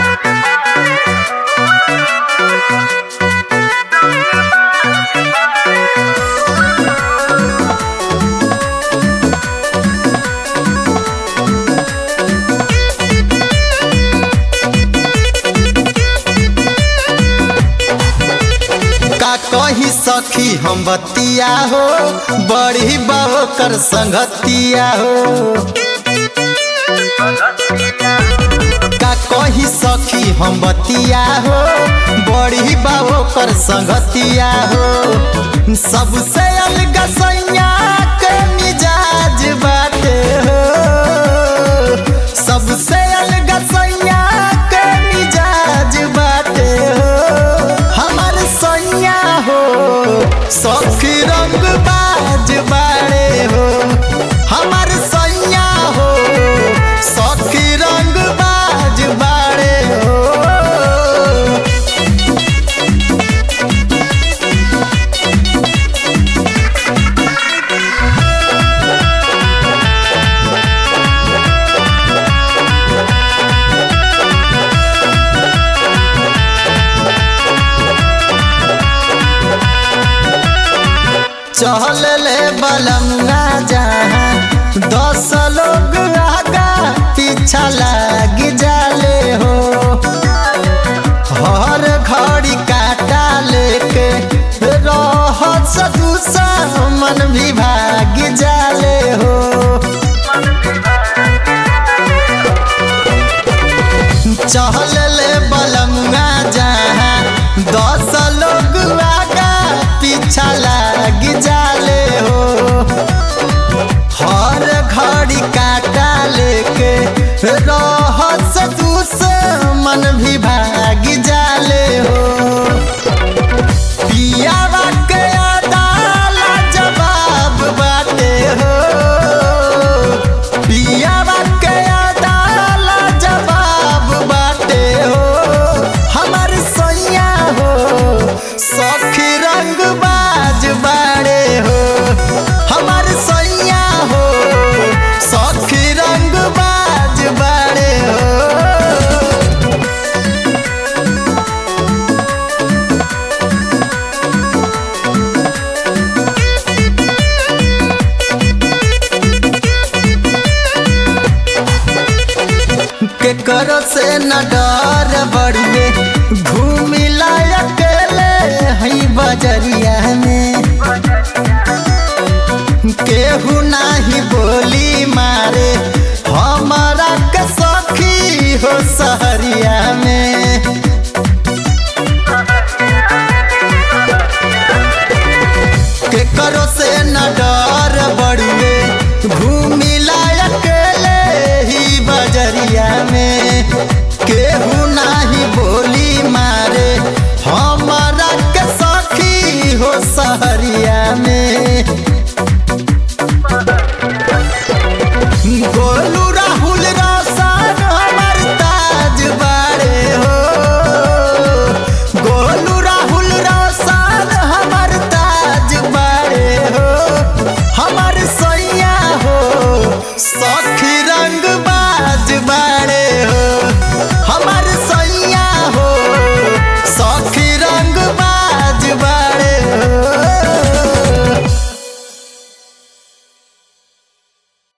का कही सखी हम बतिया हो बड़ी बाबो कर संगतिया हो का कही सखी हम बतिया हो बड़ी बाबो कर संगतिया हो सबसे अलग सैया के मिजाज बाटे हो सबसे अलग सैया के मिजाज बाटे हो हमर सैया हो सखी रंग बाज बाड़े हो हमर सैया हो सखी रंग बाज बाड़े हो चहल ले बलंगा जहाँ दस लोग आगा पीछा लाग जाले हो हर घड़ी काटा लेके रह सदूसा मन भी भाग जाले हो चहल ले बलंगा जहाँ दस लोग आगा पीछा लाग जाले हो हर घड़ी काटा लेके रहस दूस मन भी भाग जाले हो पियावा के अदाला जवाब बाटे हो पियावा के अदाला जवाब बाटे हो हमर सैया हो सखी रंग बाज बाड़े हो हमर सैया हो सखी रंग बाज बाड़े हो के करो से न डर बड़ुए घूमी अकेले हई बजरिया में केहू नाही बोली मारे हमारा के सखी हो सहरिया में के करो से न डर